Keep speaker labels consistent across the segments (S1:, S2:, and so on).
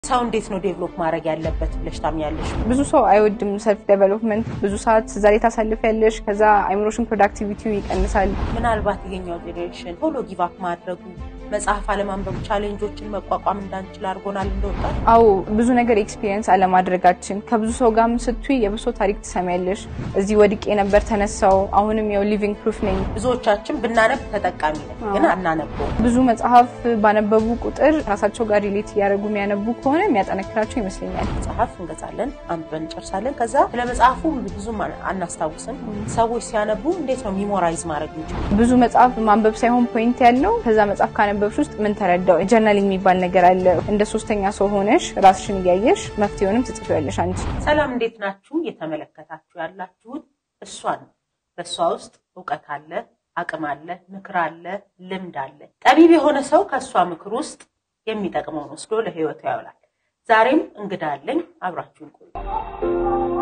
S1: ሰው እንዴት ነው ዴቨሎፕ ማድረግ ያለበት ብለሽ ታምኛለሽ?
S2: ብዙ ሰው አይወድም ሰልፍ ዴቨሎፕመንት። ብዙ ሰዓት እዛ ላይ ታሳልፊያለሽ። ከዛ አይምሮሽን ፕሮዳክቲቪቲው ይቀንሳል።
S1: ምናልባት የኛው ጄኔሬሽን ቶሎ ጊቫፕ ማድረጉ መጽሐፍ አለማንበብ ቻሌንጆችን መቋቋም እንዳንችል አድርጎናል እንደወጣት።
S2: አዎ ብዙ ነገር ኤክስፒሪየንስ አለማድረጋችን ከብዙ ሰው ጋርም ስትይ የብሶ ታሪክ ትሰሚያለሽ። እዚህ ወድቄ ነበር ተነሳው፣ አሁንም ያው ሊቪንግ ፕሩፍ ነኝ።
S1: ብዙዎቻችን ብናነብ ተጠቃሚ ነን፣ ግን አናነበው።
S2: ብዙ መጽሐፍ ባነበቡ ቁጥር ራሳቸው ጋር ሪሌት እያደረጉ የሚያነቡ ከሆነ የሚያጠነክራቸው ይመስለኛል።
S1: መጽሐፍ እንገዛለን፣ አንብበን እንጨርሳለን። ከዛ ስለ መጽሐፉ ብዙም አናስታውስም። ሰዎች ሲያነቡ እንዴት ነው ሚሞራይዝ ማድረግ የሚችሉ?
S2: ብዙ መጽሐፍ ማንበብ ሳይሆን ፖይንት ያለው ከዛ መጽሐፍ ካነበብሽ ውስጥ ምን ተረዳው? ጀርናሊንግ የሚባል ነገር አለ። እንደ ሶስተኛ ሰው ሆነሽ ራስሽን እያየሽ መፍትሄውንም ትጽፊያለሽ አንቺ።
S1: ሰላም እንዴት ናችሁ? እየተመለከታችሁ ያላችሁት እሷን ነው። በእሷ ውስጥ እውቀት አለ፣ አቅም አለ፣ ምክር አለ፣ ልምድ አለ። ጠቢብ የሆነ ሰው ከእሷ ምክር ውስጥ የሚጠቅመውን ወስዶ ለህይወቱ ያውላል። ዛሬም እንግዳ አለኝ፣ አብራችሁን ቆዩ።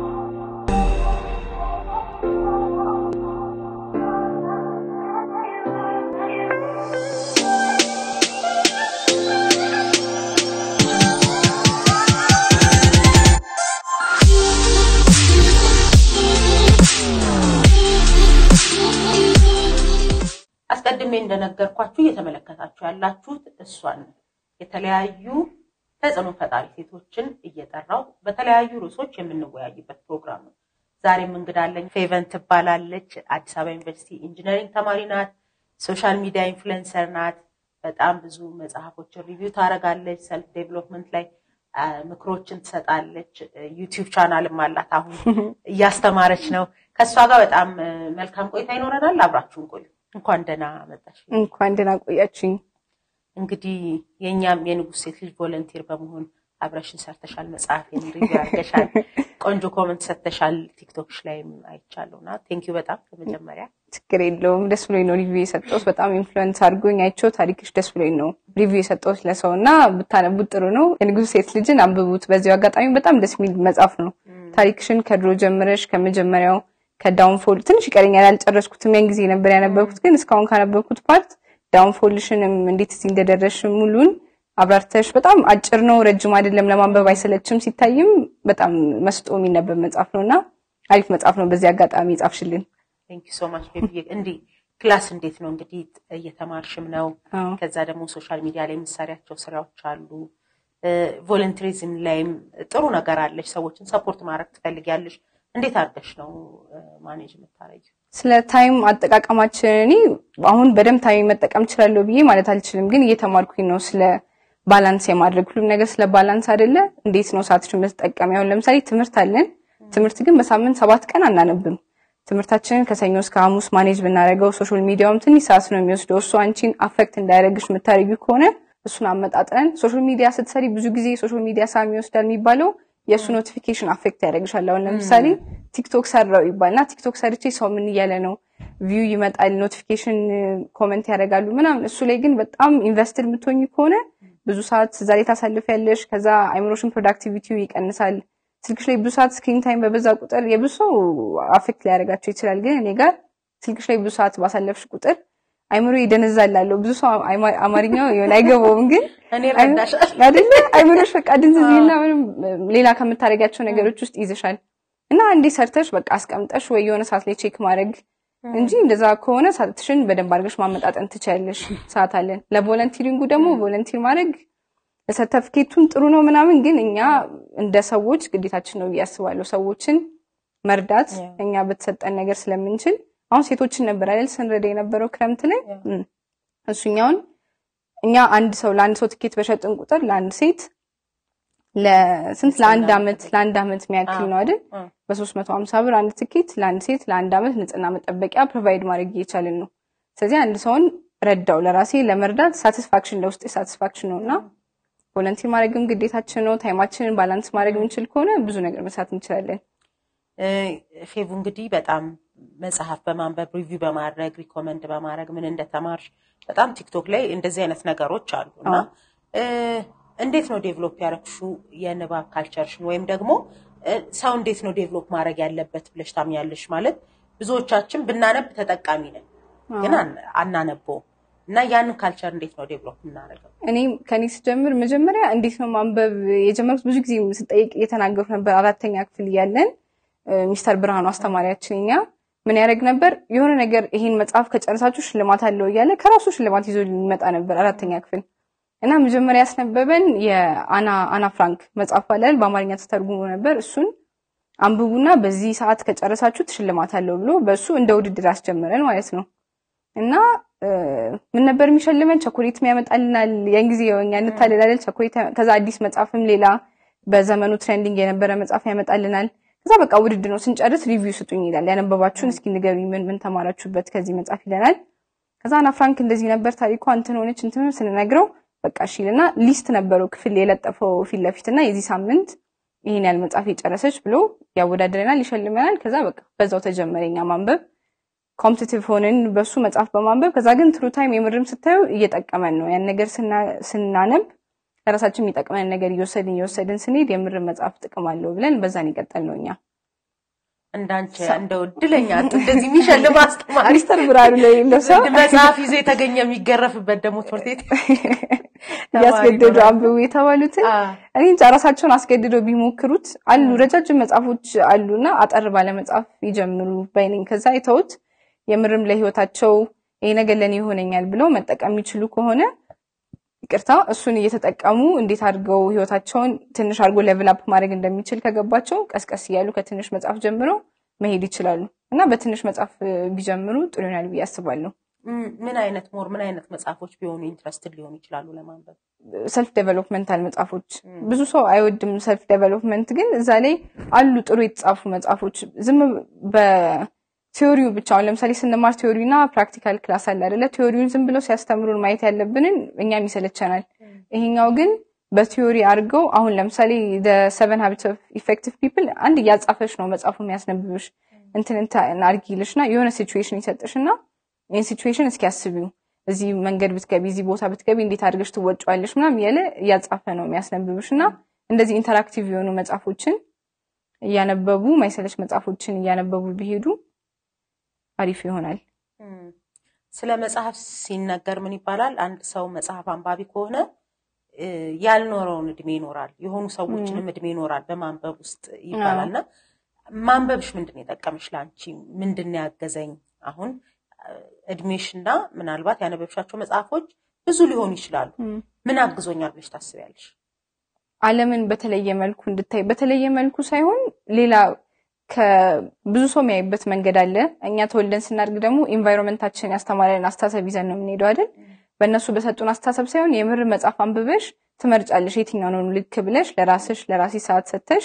S1: አስቀድሜ እንደነገርኳችሁ እየተመለከታችሁ ያላችሁት እሷን ነው። የተለያዩ ተጽዕኖ ፈጣሪ ሴቶችን እየጠራው በተለያዩ ርዕሶች የምንወያይበት ፕሮግራም ነው። ዛሬም እንግዳ አለኝ። ፌቨን ትባላለች። አዲስ አበባ ዩኒቨርሲቲ ኢንጂነሪንግ ተማሪ ናት። ሶሻል ሚዲያ ኢንፍሉዌንሰር ናት። በጣም ብዙ መጽሐፎችን ሪቪው ታደርጋለች። ሰልፍ ዴቨሎፕመንት ላይ ምክሮችን ትሰጣለች። ዩቲዩብ ቻናልም አላት። አሁን እያስተማረች ነው። ከእሷ ጋር በጣም መልካም ቆይታ ይኖረናል። አብራችሁን ቆዩ። እንኳን ደህና መጣሽ።
S2: እንኳን ደህና ቆያችሁኝ።
S1: እንግዲህ የእኛም የንጉሥ ሴት ልጅ ቮለንቲር በመሆን አብረሽን ሰርተሻል። መጽሐፌን ሪቪው አድርገሻል። ቆንጆ ኮመንት ሰጥተሻል። ቲክቶክሽ ላይም አይቻለሁ እና ቴንኪዩ በጣም በመጀመሪያ
S2: ችግር የለውም። ደስ ብሎኝ ነው ሪቪው የሰጠሁት። በጣም ኢንፍሉዌንስ አድርጎኝ አይቼው ታሪክሽ ደስ ብሎኝ ነው ሪቪው የሰጠሁት ለሰው እና ብታነቡት ጥሩ ነው። የንጉሥ ሴት ልጅን አንብቡት። በዚሁ አጋጣሚ በጣም ደስ የሚል መጽሐፍ ነው። ታሪክሽን ከድሮ ጀምረሽ ከመጀመሪያው ከዳውንፎል ትንሽ ይቀረኛል፣ አልጨረስኩትም። ያን ጊዜ ነበር ያነበብኩት፣ ግን እስካሁን ካነበብኩት ፓርት ዳውንፎልሽንም እንዴት እዚህ እንደደረሽ ሙሉን አብራርተሽ በጣም አጭር ነው፣ ረጅም አይደለም፣ ለማንበብ አይሰለችም። ሲታይም በጣም መስጦ የሚነበብ መጽሐፍ ነው እና አሪፍ መጽሐፍ ነው። በዚህ አጋጣሚ ጻፍሽልን።
S1: ቴንክ ዩ ሶ ማች ቤቢ። እንዲህ ክላስ እንዴት ነው እንግዲህ እየተማርሽም ነው። ከዛ ደግሞ ሶሻል ሚዲያ ላይ የምትሰሪያቸው ስራዎች አሉ። ቮለንተሪዝም ላይም ጥሩ ነገር አለሽ። ሰዎችን ሰፖርት ማድረግ ትፈልጊያለሽ። እንዴት አድርገሽ ነው ማኔጅ የምታረጊው?
S2: ስለ ታይም አጠቃቀማችን እኔ አሁን በደንብ ታይም መጠቀም እችላለሁ ብዬ ማለት አልችልም፣ ግን እየተማርኩኝ ነው ስለ ባላንስ የማድረግ ሁሉም ነገር ስለ ባላንስ አይደለ? እንዴት ነው ሰዓትሽን መጠቀም? አሁን ለምሳሌ ትምህርት አለን። ትምህርት ግን በሳምንት ሰባት ቀን አናነብም። ትምህርታችንን ከሰኞ እስከ ሐሙስ ማኔጅ ብናደርገው ሶሻል ሚዲያውም ትንሽ ሰዓት ነው የሚወስደው። እሱ አንቺን አፌክት እንዳያደርግሽ የምታደርጊው ከሆነ እሱን አመጣጥነን ሶሻል ሚዲያ ስትሰሪ ብዙ ጊዜ ሶሻል ሚዲያ ሳሚ ይወስዳል የሚባለው የእሱ ኖቲፊኬሽን አፌክት ያደርግሻል። አሁን ለምሳሌ ቲክቶክ ሰራው ይባልና ቲክቶክ ሰርቼ ሰው ምን እያለ ነው ቪው ይመጣል፣ ኖቲፊኬሽን ኮመንት ያደርጋሉ ምናምን። እሱ ላይ ግን በጣም ኢንቨስትድ የምትሆኝ ከሆነ ብዙ ሰዓት እዛ ላይ ታሳልፊያለሽ። ከዛ አይምሮሽን ፕሮዳክቲቪቲው ይቀንሳል። ስልክሽ ላይ ብዙ ሰዓት ስክሪን ታይም በበዛ ቁጥር የብዙ ሰው አፌክት ሊያደርጋቸው ይችላል። ግን እኔ ጋር ስልክሽ ላይ ብዙ ሰዓት ባሳለፍሽ ቁጥር አይምሮ ይደነዛል አለው። ብዙ ሰው አማርኛው የሆነ አይገባውም፣ ግን አይደለ አይምሮሽ በቃ ድንዝዝና ምንም ሌላ ከምታደርጊያቸው ነገሮች ውስጥ ይዝሻል እና እንዴ ሰርተሽ በቃ አስቀምጠሽ ወይ የሆነ ሰዓት ላይ ቼክ ማድረግ እንጂ እንደዛ ከሆነ ሰዓትሽን በደንብ አድርገሽ ማመጣጠን ትችያለሽ። ሰዓት አለን። ለቮለንቲሪንጉ ደግሞ ቮለንቲር ማድረግ ለሰርተፍኬቱን ጥሩ ነው ምናምን፣ ግን እኛ እንደ ሰዎች ግዴታችን ነው ብዬ አስባለሁ። ሰዎችን መርዳት እኛ በተሰጠን ነገር ስለምንችል አሁን ሴቶችን ነበር አይደል ስንረዳ የነበረው ክረምት ላይ እሱኛውን እኛ አንድ ሰው ለአንድ ሰው ትኬት በሸጥን ቁጥር ለአንድ ሴት ለስንት ለአንድ አመት ለአንድ አመት የሚያክል ነው አይደል በሶስት መቶ ሀምሳ ብር አንድ ትኬት ለአንድ ሴት ለአንድ አመት ንጽህና መጠበቂያ ፕሮቫይድ ማድረግ እየቻልን ነው። ስለዚህ አንድ ሰውን ረዳው ለራሴ ለመርዳት ሳቲስፋክሽን ለውስጤ ሳቲስፋክሽን ነው እና ቮለንቲር ማድረግም ግዴታችን ነው። ታይማችንን ባላንስ ማድረግ የምንችል ከሆነ ብዙ ነገር መስራት እንችላለን።
S1: ፌቡ እንግዲህ በጣም መጽሐፍ በማንበብ ሪቪው በማድረግ ሪኮመንድ በማድረግ ምን እንደተማርሽ በጣም ቲክቶክ ላይ እንደዚህ አይነት ነገሮች አሉ እና እንዴት ነው ዴቨሎፕ ያደረግሽው የንባብ ካልቸርሽን ወይም ደግሞ ሰው እንዴት ነው ዴቨሎፕ ማድረግ ያለበት ብለሽ ታምኛለሽ? ማለት ብዙዎቻችን ብናነብ ተጠቃሚ ነን፣ ግን አናነበውም። እና ያንን ካልቸር እንዴት ነው ዴቨሎፕ የምናደርገው?
S2: እኔም ከኔ ስጀምር መጀመሪያ እንዴት ነው ማንበብ የጀመርኩት ብዙ ጊዜ ስጠይቅ እየተናገሩ ነበር። አራተኛ ክፍል እያለን ሚስተር ብርሃኑ አስተማሪያችን እኛ ምን ያደርግ ነበር የሆነ ነገር ይሄን መጽሐፍ ከጨረሳችሁ ሽልማት አለው እያለ ከራሱ ሽልማት ይዞ ሊመጣ ነበር አራተኛ ክፍል እና መጀመሪያ ያስነበበን የአና አና ፍራንክ መጽሐፍ አላል በአማርኛ ተተርጉሞ ነበር። እሱን አንብቡና በዚህ ሰዓት ከጨረሳችሁት ሽልማት አለው ብሎ በእሱ እንደ ውድድር አስጀመረን ማለት ነው። እና ምን ነበር የሚሸልመን? ቸኮሌትም ያመጣልናል። ያን ጊዜ እኛ እንታለላለን። ቸኮሌት ከዛ አዲስ መጽሐፍም ሌላ በዘመኑ ትሬንዲንግ የነበረ መጽሐፍ ያመጣልናል። ከዛ በቃ ውድድር ነው። ስንጨርስ ሪቪው ስጡኝ ይላል። ያነበባችሁን እስኪ ንገሩኝ፣ ምን ምን ተማራችሁበት ከዚህ መጽሐፍ ይለናል። ከዛ አና ፍራንክ እንደዚህ ነበር ታሪኳ እንትን ሆነች እንትን ስንነግረው በቃ እሺ ይልና ሊስት ነበረው ክፍል የለጠፈው ፊት ለፊት እና የዚህ ሳምንት ይሄን ያህል መጽሐፍ የጨረሰች ብሎ ያወዳድረናል፣ ይሸልመናል። ከዛ በቃ በዛው ተጀመረኛ ማንበብ ኮምፒቲቲቭ ሆንን በሱ መጽሐፍ በማንበብ ከዛ ግን ትሩ ታይም የምርም ስታዩ እየጠቀመን ነው ያን ነገር ስናነብ ለራሳችን የሚጠቅመን ነገር እየወሰድን እየወሰድን ስንሄድ የምርም መጽሐፍ ጥቅም አለው ብለን በዛን ይቀጠል ነው እኛ
S1: እንዳንቺ እንደው እድለኛ እንደዚህ የሚሸልም አስተማሪ
S2: ሚስተር ብርሃኑ ላይ የሌለው ሰው
S1: መጽሐፍ ይዞ የተገኘ የሚገረፍበት ደግሞ ትምህርት ቤት
S2: እያስገደዱ አንብቡ የተባሉትን እኔ እንጃ ራሳቸውን አስገድደው ቢሞክሩት አሉ ረጃጅም መጽሐፎች አሉና አጠር ባለ መጽሐፍ ይጀምሩ ባይነኝ ከዛ አይተውት የምርም ለህይወታቸው ይሄ ነገር ለእኔ ይሆነኛል ብለው መጠቀም የሚችሉ ከሆነ ይቅርታ እሱን እየተጠቀሙ እንዴት አድርገው ህይወታቸውን ትንሽ አድርጎ ሌቭል አፕ ማድረግ እንደሚችል ከገባቸው ቀስቀስ እያሉ ከትንሽ መጽሐፍ ጀምረው መሄድ ይችላሉ እና በትንሽ መጽሐፍ ቢጀምሩ ጥሩ ይሆናል ብዬ አስባለሁ።
S1: ምን አይነት ሞር ምን አይነት መጽሐፎች ቢሆኑ ኢንትረስትድ ሊሆኑ ይችላሉ ለማንበብ?
S2: ሰልፍ ዴቨሎፕመንታል መጽሐፎች ብዙ ሰው አይወድም። ሰልፍ ዴቨሎፕመንት ግን እዛ ላይ አሉ ጥሩ የተጻፉ መጽሐፎች ዝም ቲዮሪው ብቻ አሁን ለምሳሌ ስንማር ቲዮሪ እና ፕራክቲካል ክላስ አለ አይደለ? ቲዮሪውን ዝም ብለው ሲያስተምሩን ማየት ያለብንን እኛም ይሰለቸናል። ይሄኛው ግን በቲዮሪ አድርገው አሁን ለምሳሌ ሰቨን ሀቢትስ ኦፍ ኢፌክቲቭ ፒፕል አንድ እያጻፈሽ ነው መጽሐፉ የሚያስነብብሽ እንትን እንትን አድርጊልሽ እና የሆነ ሲቹዌሽን ይሰጥሽ እና ይህን ሲቹዌሽን እስኪ አስቢው እዚህ መንገድ ብትገቢ እዚህ ቦታ ብትገቢ እንዴት አድርገሽ ትወጫዋለሽ ምናምን እያለ እያጻፈ ነው የሚያስነብብሽ እና እንደዚህ ኢንተራክቲቭ የሆኑ መጽሐፎችን እያነበቡ ማይሰለች መጽሐፎችን እያነበቡ ቢሄዱ አሪፍ ይሆናል።
S1: ስለ መጽሐፍ ሲነገር ምን ይባላል? አንድ ሰው መጽሐፍ አንባቢ ከሆነ ያልኖረውን እድሜ ይኖራል፣ የሆኑ ሰዎችንም እድሜ ይኖራል በማንበብ ውስጥ ይባላል እና ማንበብሽ ምንድን ነው የጠቀምሽ? ለአንቺ ምንድን ነው ያገዘኝ? አሁን እድሜሽና ምናልባት ያነበብሻቸው መጽሐፎች ብዙ ሊሆኑ ይችላሉ። ምን አግዞኛል ብለሽ ታስቢያለሽ?
S2: ዓለምን በተለየ መልኩ እንድታይ በተለየ መልኩ ሳይሆን ሌላ ከብዙ ሰው የሚያይበት መንገድ አለ። እኛ ተወልደን ስናድግ ደግሞ ኢንቫይሮንመንታችን ያስተማረን አስተሳሰብ ይዘን ነው የምንሄደው አይደል? በእነሱ በሰጡን አስተሳሰብ ሳይሆን የምር መጽሐፍ አንብበሽ ትመርጫለሽ። የትኛው ነው ልክ ብለሽ ለራስሽ ለራሴ ሰዓት ሰተሽ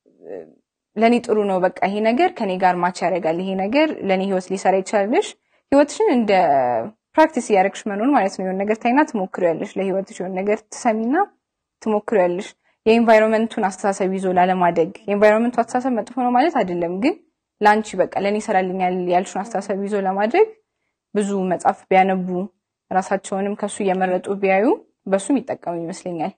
S2: ለእኔ ጥሩ ነው በቃ ይሄ ነገር ከኔ ጋር ማች ያደርጋል፣ ይሄ ነገር ለእኔ ህይወት ሊሰራ ይችላልሽ። ህይወትሽን እንደ ፕራክቲስ እያደረግሽ መኖር ማለት ነው። የሆነ ነገር ታይና ትሞክሪያለሽ። ለህይወትሽ የሆነ ነገር ትሰሚና ትሞክሪያለሽ። የኢንቫይሮንመንቱን አስተሳሰብ ይዞ ላለማደግ የኢንቫይሮንመንቱ አስተሳሰብ መጥፎ ነው ማለት አይደለም፣ ግን ለአንቺ በቃ ለእኔ ይሰራልኛል ያልሽውን አስተሳሰብ ይዞ ለማድረግ ብዙ መጽሐፍ ቢያነቡ ራሳቸውንም ከሱ እየመረጡ ቢያዩ በሱም ይጠቀሙ ይመስለኛል።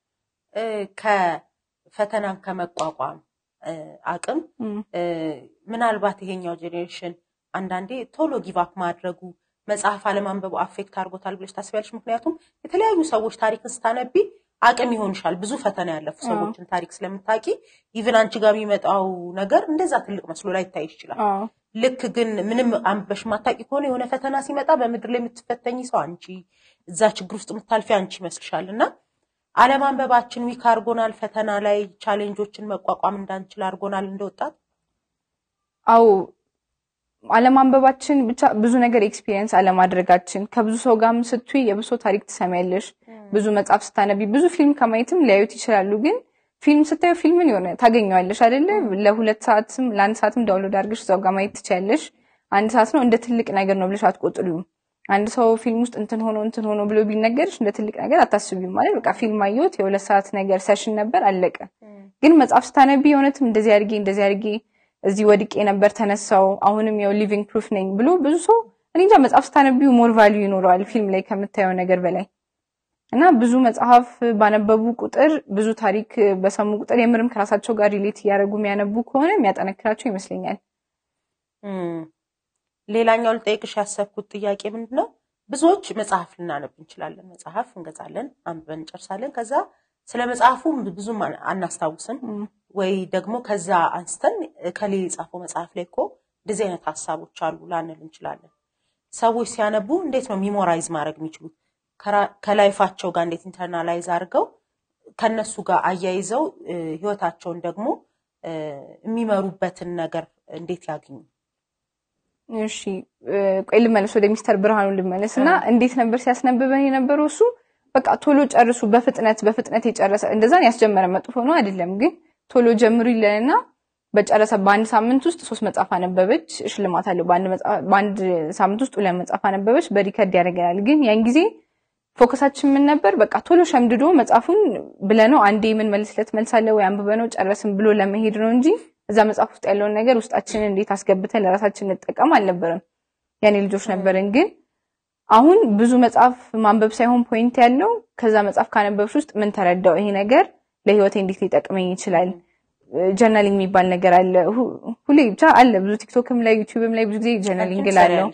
S1: ከፈተናን ከመቋቋም አቅም ምናልባት ይሄኛው ጄኔሬሽን አንዳንዴ ቶሎ ጊቫፕ ማድረጉ መጽሐፍ አለማንበቡ አፌክት አድርጎታል ብለሽ ታስቢያለሽ? ምክንያቱም የተለያዩ ሰዎች ታሪክን ስታነቢ አቅም ይሆንሻል። ብዙ ፈተና ያለፉ ሰዎችን ታሪክ ስለምታውቂ ኢቭን አንቺ ጋር የሚመጣው ነገር እንደዛ ትልቅ መስሎ ላይ ይታይ ይችላል። ልክ ግን ምንም አንበሽ ማታውቂ ከሆነ የሆነ ፈተና ሲመጣ በምድር ላይ የምትፈተኝ ሰው አንቺ፣ እዛ ችግር ውስጥ የምታልፊ አንቺ ይመስልሻል። እና አለማንበባችን ዊክ አድርጎናል። ፈተና ላይ ቻሌንጆችን መቋቋም እንዳንችል አድርጎናል እንደወጣት።
S2: አዎ አለማንበባችን ብቻ ብዙ ነገር ኤክስፒሪየንስ አለማድረጋችን ከብዙ ሰው ጋርም ስትይ የብሶ ታሪክ ትሰሚያለሽ። ብዙ መጽሐፍ ስታነቢ ብዙ ፊልም ከማየትም ሊያዩት ይችላሉ። ግን ፊልም ስታዩ ፊልምን የሆነ ታገኘዋለሽ አይደለ? ለሁለት ሰዓትም ለአንድ ሰዓትም ዳውንሎድ አድርገሽ እዛው ጋር ማየት ትችያለሽ። አንድ ሰዓት ነው እንደ ትልቅ ነገር ነው ብለሽ አትቆጥሪውም። አንድ ሰው ፊልም ውስጥ እንትን ሆኖ እንትን ሆኖ ብሎ ቢነገርሽ እንደ ትልቅ ነገር አታስቢም። ማለት በቃ ፊልም አየሁት የሁለት ሰዓት ነገር ሰሽን ነበር አለቀ። ግን መጽሐፍ ስታነቢ የእውነትም እንደዚህ አድርጌ እንደዚህ አድርጌ እዚህ ወድቄ ነበር ተነሳው፣ አሁንም ያው ሊቪንግ ፕሩፍ ነኝ ብሎ ብዙ ሰው እኔ እንጃ መጽሐፍ ስታነቢው ሞር ቫልዩ ይኖረዋል ፊልም ላይ ከምታየው ነገር በላይ እና ብዙ መጽሐፍ ባነበቡ ቁጥር ብዙ ታሪክ በሰሙ ቁጥር የምርም ከራሳቸው ጋር ሪሌት እያደረጉ የሚያነቡ ከሆነ የሚያጠነክራቸው ይመስለኛል።
S1: ሌላኛው ልጠይቅሽ ያሰብኩት ጥያቄ ምንድን ነው፣ ብዙዎች መጽሐፍ ልናነብ እንችላለን። መጽሐፍ እንገዛለን፣ አንብበን እንጨርሳለን። ከዛ ስለ መጽሐፉ ብዙም አናስታውስም፣ ወይ ደግሞ ከዛ አንስተን ከሌ የጻፈው መጽሐፍ ላይ እኮ እንደዚህ አይነት ሀሳቦች አሉ ላንል እንችላለን። ሰዎች ሲያነቡ እንዴት ነው ሚሞራይዝ ማድረግ የሚችሉት? ከላይፋቸው ጋር እንዴት ኢንተርናላይዝ አድርገው ከነሱ ጋር አያይዘው ህይወታቸውን ደግሞ የሚመሩበትን ነገር እንዴት ያግኙ?
S2: እሺ ቆይ ልመለስ፣ ወደ ሚስተር ብርሃኑ ልመለስ እና እንዴት ነበር ሲያስነብበን የነበረው? እሱ በቃ ቶሎ ጨርሱ፣ በፍጥነት በፍጥነት የጨረሰ እንደዛን ያስጀመረ መጥፎ ነው አይደለም፣ ግን ቶሎ ጀምሩ ይለንና በጨረሰ በአንድ ሳምንት ውስጥ ሶስት መጽሐፍ አነበበች፣ ሽልማት አለው። በአንድ ሳምንት ውስጥ ሁለት መጽሐፍ አነበበች፣ በሪከርድ ያደርገናል። ግን ያን ጊዜ ፎከሳችን ምን ነበር? በቃ ቶሎ ሸምድዶ መጽሐፉን ብለነው አንዴ የምንመልስለት መልስ አለ ወይ አንብበነው ጨረስን ብሎ ለመሄድ ነው እንጂ እዛ መጽሐፍ ውስጥ ያለውን ነገር ውስጣችንን እንዴት አስገብተን ለራሳችን እንጠቀም አልነበረም። ያኔ ልጆች ነበርን። ግን አሁን ብዙ መጽሐፍ ማንበብ ሳይሆን ፖይንት ያለው ከዛ መጽሐፍ ካነበብሽ ውስጥ ምን ተረዳው፣ ይሄ ነገር ለህይወቴ እንዴት ሊጠቅመኝ ይችላል። ጀርናሊንግ የሚባል ነገር አለ። ሁሌ ብቻ አለ ብዙ ቲክቶክም ላይ ዩቲዩብም ላይ ብዙ ጊዜ ጀርናሊንግ ላለው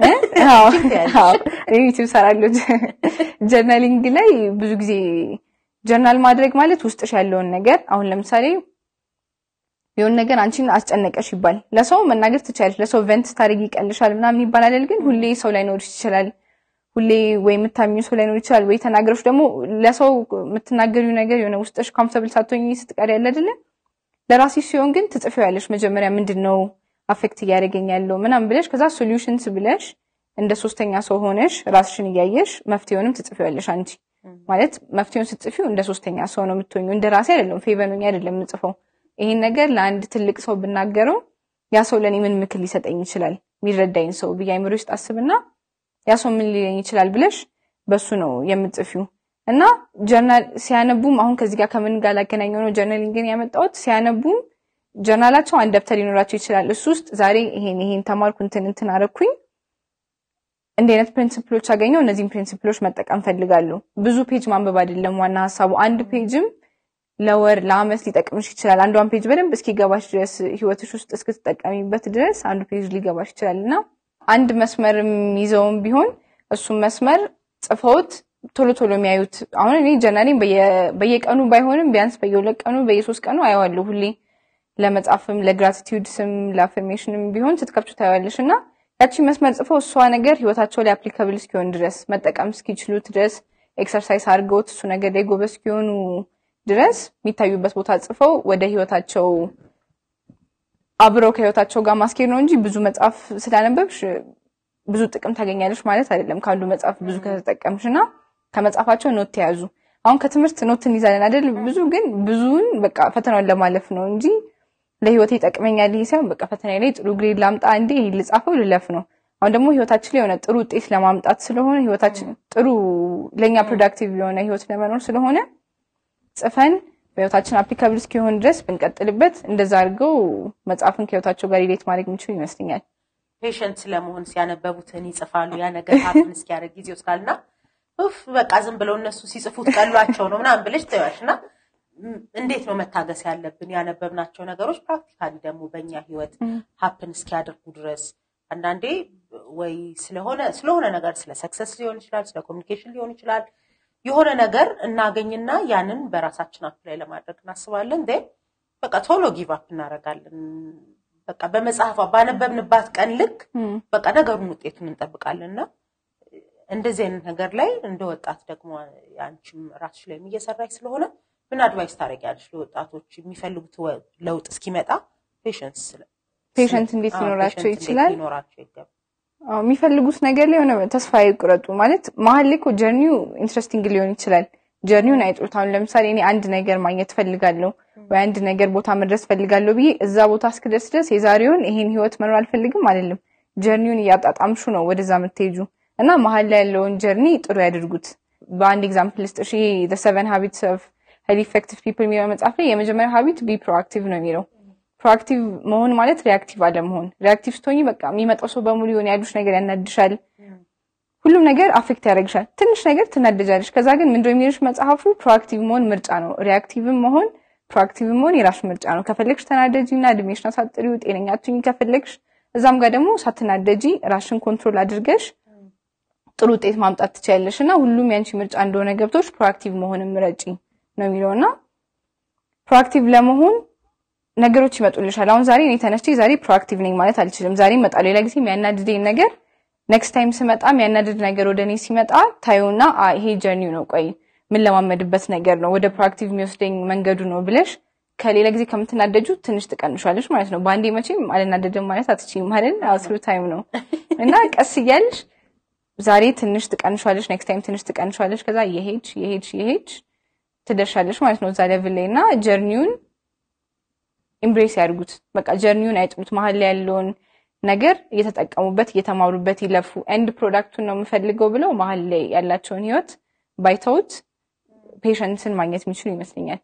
S2: ዩቲዩብ ሰራለሁ። ጀርናሊንግ ላይ ብዙ ጊዜ ጀርናል ማድረግ ማለት ውስጥሽ ያለውን ነገር አሁን ለምሳሌ የሆነ ነገር አንቺን አስጨነቀሽ ይባል ለሰው መናገር ትችላለሽ። ለሰው ቨንት ስታደርጊ ይቀልሻል ምናምን ይባላል ግን ሁሌ ሰው ላይኖርሽ ይችላል። ሁሌ ወይ የምታሚው ሰው ላይኖር ይችላል። ወይ ተናገሮች ደግሞ ለሰው የምትናገሪው ነገር የሆነ ውስጥሽ ኮምፎርታብል ሳትሆኚ ስትቀሪ ያለ አይደለ ለራስሽ ሲሆን ግን ትጽፊዋለሽ። መጀመሪያ ምንድን ነው አፌክት እያደረገኝ ያለው ምናምን ብለሽ ከዛ ሶሉሽንስ ብለሽ እንደ ሶስተኛ ሰው ሆነሽ ራስሽን እያየሽ መፍትሄውንም ትጽፊዋለሽ። አንቺ ማለት መፍትሄውን ስትጽፊው እንደ ሶስተኛ ሰው ነው የምትሆኙ። እንደ ራሴ አይደለም ፌቨኑኝ አይደለም የምጽፈው ይሄን ነገር ለአንድ ትልቅ ሰው ብናገረው ያ ሰው ለእኔ ምን ምክር ሊሰጠኝ ይችላል የሚረዳኝ ሰው ብዬ አይምሮ ውስጥ አስብና ያ ሰው ምን ሊለኝ ይችላል ብለሽ በሱ ነው የምትጽፊው። እና ጀርናል ሲያነቡም አሁን ከዚህ ጋር ከምን ጋር ላገናኘው ነው ጀርናሊንግን ያመጣሁት። ሲያነቡም ጀርናላቸው አንድ ደብተር ሊኖራቸው ይችላል። እሱ ውስጥ ዛሬ ይሄን ይሄን ተማርኩ እንትን እንትን አረኩኝ እንዲህ አይነት ፕሪንሲፕሎች አገኘው፣ እነዚህም ፕሪንሲፕሎች መጠቀም ፈልጋለሁ። ብዙ ፔጅ ማንበብ አይደለም ዋና ሀሳቡ። አንድ ፔጅም ለወር ለአመት ሊጠቅምሽ ይችላል። አንዷን ፔጅ በደንብ እስኪገባሽ ድረስ ህይወትሽ ውስጥ እስክትጠቀሚበት ድረስ አንዱ ፔጅ ሊገባሽ ይችላል እና አንድ መስመር ይዘውም ቢሆን እሱም መስመር ጽፈውት ቶሎ ቶሎ የሚያዩት አሁን እኔ ጀርናሊን በየቀኑ ባይሆንም ቢያንስ በየሁለት ቀኑ በየሶስት ቀኑ አየዋለሁ። ሁሌ ለመጻፍም ለግራቲቲዩድ ስም ለአፍርሜሽንም ቢሆን ስትከብቹ ታየዋለሽ እና ያቺ መስመር ጽፈው እሷ ነገር ህይወታቸው ላይ አፕሊካብል እስኪሆን ድረስ መጠቀም እስኪችሉት ድረስ ኤክሰርሳይዝ አድርገውት እሱ ነገር ላይ ጎበዝ እስኪሆኑ ድረስ የሚታዩበት ቦታ ጽፈው ወደ ህይወታቸው አብረው ከህይወታቸው ጋር ማስኬድ ነው እንጂ ብዙ መጽሐፍ ስላነበብሽ ብዙ ጥቅም ታገኛለሽ ማለት አይደለም። ከአንዱ መጽሐፍ ብዙ ከተጠቀምሽ እና ከመጽሐፋቸው ኖት ተያዙ። አሁን ከትምህርት ኖት እንይዛለን አይደል? ብዙ ግን ብዙውን በቃ ፈተናውን ለማለፍ ነው እንጂ ለህይወቴ ይጠቅመኛል ይሄ ሳይሆን በቃ ፈተና ላይ ጥሩ ግሬድ ላምጣ እንዴ ይሄ ልጻፈው ልለፍ ነው። አሁን ደግሞ ህይወታችን ላይ የሆነ ጥሩ ውጤት ለማምጣት ስለሆነ ህይወታችን ጥሩ ለእኛ ፕሮዳክቲቭ የሆነ ህይወት ለመኖር ስለሆነ ጽፈን በህይወታችን አፕሊካብል እስኪሆን ድረስ ብንቀጥልበት እንደዛ አድርገው መጽሐፍን ከህይወታቸው ጋር ሪሌት ማድረግ የሚችሉ ይመስለኛል።
S1: ፔሸንት ስለመሆን ሲያነበቡትን ይጽፋሉ። ያ ነገር ሀፕን እስኪያደርግ ጊዜ ይወስዳልና ኡፍ በቃ ዝም ብለው እነሱ ሲጽፉት ቀሏቸው ነው ምናምን ብለሽ ትያለሽ እና እንዴት ነው መታገስ ያለብን ያነበብናቸው ነገሮች ፕራክቲካሊ ደግሞ በእኛ ህይወት ሀፕን እስኪያደርጉ ድረስ አንዳንዴ ወይ ስለሆነ ስለሆነ ነገር ስለ ሰክሰስ ሊሆን ይችላል፣ ስለ ኮሚኒኬሽን ሊሆን ይችላል የሆነ ነገር እናገኝና ያንን በራሳችን አፕ ላይ ለማድረግ እናስባለን። ን በቃ ቶሎ ጊቭ አፕ እናደርጋለን። በቃ በመጽሐፏ ባነበብንባት ቀን ልክ በቃ ነገሩን ውጤቱን እንጠብቃለን እና እንደዚህ አይነት ነገር ላይ እንደ ወጣት ደግሞ አንቺም ራስሽ ላይም እየሰራች ስለሆነ ምን አድቫይስ ታደርጊያለሽ ለወጣቶች የሚፈልጉት ለውጥ እስኪመጣ ፔሽንስ
S2: ፔሸንት እንዴት ሊኖራቸው ይችላል?
S1: ሊኖራቸው ይገባል።
S2: የሚፈልጉት ነገር ላይ የሆነ ተስፋ ይቁረጡ። ማለት መሀል ላይ እኮ ጀርኒው ኢንትረስቲንግ ሊሆን ይችላል። ጀርኒውን አይጥሩት። አሁን ለምሳሌ እኔ አንድ ነገር ማግኘት ፈልጋለሁ ወይ አንድ ነገር ቦታ መድረስ ፈልጋለሁ ብዬ እዛ ቦታ እስክደርስ ድረስ የዛሬውን ይሄን ህይወት መኖር አልፈልግም አይደለም። ጀርኒውን እያጣጣምሹ ነው ወደዛ የምትሄጁ እና መሀል ላይ ያለውን ጀርኒ ጥሩ ያድርጉት። በአንድ ኤግዛምፕል ልስጥ። እሺ ሰቨን ሀቢትስ ኦፍ ሀይሊ ኢፌክቲቭ ፒፕል የሚለው መጽሐፍ ላይ የመጀመሪያው ሀቢት ቢ ፕሮአክቲቭ ነው የሚለው ፕሮአክቲቭ መሆን ማለት ሪያክቲቭ አለመሆን። ሪያክቲቭ ስትሆኝ በቃ የሚመጣው ሰው በሙሉ የሆነ ያሉሽ ነገር ያናድሻል። ሁሉም ነገር አፌክት ያደርግሻል። ትንሽ ነገር ትናደጃለሽ። ከዛ ግን ምንድነው የሚልሽ መጽሐፉ ፕሮአክቲቭ መሆን ምርጫ ነው። ሪያክቲቭም መሆን ፕሮአክቲቭ መሆን የራሱ ምርጫ ነው። ከፈለግሽ ተናደጂ እና እድሜሽን አሳጥሪው፣ ጤነኛ አትሁኝ። ከፈለግሽ እዛም ጋር ደግሞ ሳትናደጂ ራሽን ኮንትሮል አድርገሽ ጥሩ ውጤት ማምጣት ትችያለሽ እና ሁሉም ያንቺ ምርጫ እንደሆነ ገብቶች ፕሮአክቲቭ መሆንም ምረጪ ነው የሚለው እና ፕሮአክቲቭ ለመሆን ነገሮች ይመጡልሻል። አሁን ዛሬ እኔ ተነስቼ ዛሬ ፕሮአክቲቭ ነኝ ማለት አልችልም። ዛሬ እመጣለሁ። ሌላ ጊዜ የሚያናድደኝ ነገር ኔክስት ታይም ስመጣ የሚያናድድ ነገር ወደ እኔ ሲመጣ ታዩና ይሄ ጀርኒው ነው፣ ቆይ ምን ለማመድበት ነገር ነው፣ ወደ ፕሮአክቲቭ የሚወስደኝ መንገዱ ነው ብለሽ ከሌላ ጊዜ ከምትናደጁ ትንሽ ትቀንሻለሽ ማለት ነው። በአንዴ መቼም አልናደድም ማለት አትችይም ማለት አስሩ ታይም ነው እና ቀስ እያልሽ ዛሬ ትንሽ ትቀንሻለሽ፣ ኔክስት ታይም ትንሽ ትቀንሻለሽ። ከዛ የሄድሽ የሄድሽ የሄድሽ ትደርሻለሽ ማለት ነው እዛ ሌቭል ላይ እና ጀርኒውን ኢምብሬስ ያድርጉት። በቃ ጀርኒውን አይጥሉት። መሀል ላይ ያለውን ነገር እየተጠቀሙበት እየተማሩበት ይለፉ። ኤንድ ፕሮዳክቱን ነው የምፈልገው ብለው መሀል ላይ ያላቸውን ህይወት ባይተውት ፔሸንስን ማግኘት የሚችሉ ይመስለኛል።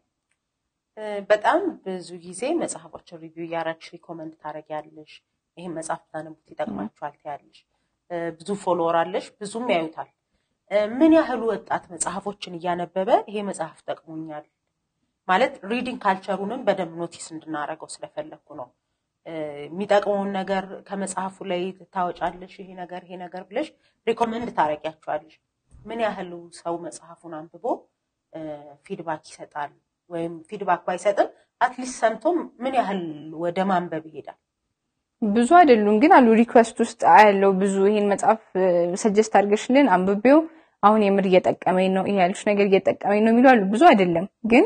S1: በጣም ብዙ ጊዜ መጽሐፎችን ሪቪው እያረግሽ ሪኮመንድ ታደርጊያለሽ። ይህም መጽሐፍ ታነቡት ይጠቅማችኋል ትያለሽ። ብዙ ፎሎወር አለሽ፣ ብዙም ያዩታል። ምን ያህሉ ወጣት መጽሐፎችን እያነበበ ይሄ መጽሐፍ ጠቅሞኛል ማለት ሪዲንግ ካልቸሩንም በደንብ ኖቲስ እንድናደርገው ስለፈለግኩ ነው። የሚጠቅመውን ነገር ከመጽሐፉ ላይ ታወጫለሽ። ይሄ ነገር ይሄ ነገር ብለሽ ሪኮመንድ ታደርጊያቸዋለሽ። ምን ያህሉ ሰው መጽሐፉን አንብቦ ፊድባክ ይሰጣል? ወይም ፊድባክ ባይሰጥም አትሊስት ሰምቶ ምን ያህል ወደ ማንበብ ይሄዳል?
S2: ብዙ አይደሉም ግን አሉ ሪኩዌስት ውስጥ ያለው ብዙ ይሄን መጽሐፍ ሰጀስት አድርገሽልን አንብቤው አሁን የምር እየጠቀመኝ ነው፣ ይሄ ያልሽ ነገር እየጠቀመኝ ነው የሚሉ አሉ። ብዙ አይደለም ግን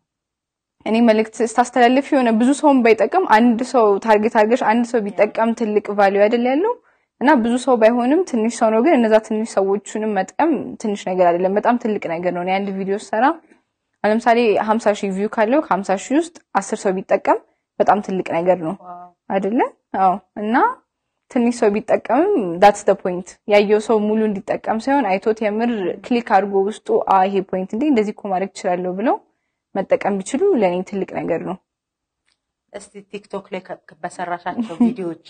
S2: እኔ መልእክት ስታስተላልፍ የሆነ ብዙ ሰውን ባይጠቀም አንድ ሰው ታርጌት አድርገሽ አንድ ሰው ቢጠቀም ትልቅ ቫሊዩ አይደል ያለው እና ብዙ ሰው ባይሆንም ትንሽ ሰው ነው። ግን እነዛ ትንሽ ሰዎቹንም መጥቀም ትንሽ ነገር አይደለም፣ በጣም ትልቅ ነገር ነው። አንድ ቪዲዮ ሰራ ለምሳሌ ሀምሳ ሺህ ቪው ካለው ከሀምሳ ሺህ ውስጥ አስር ሰው ቢጠቀም በጣም ትልቅ ነገር ነው አይደለ? አዎ። እና ትንሽ ሰው ቢጠቀምም ዳትስ ደ ፖይንት ያየው ሰው ሙሉ እንዲጠቀም ሳይሆን አይቶት የምር ክሊክ አድርጎ ውስጡ ይሄ ፖይንት እንዴ እንደዚህ እኮ ማድረግ እችላለሁ ብለው መጠቀም ቢችሉ ለእኔ ትልቅ ነገር ነው።
S1: እስቲ ቲክቶክ ላይ በሰራሻቸው ቪዲዮዎች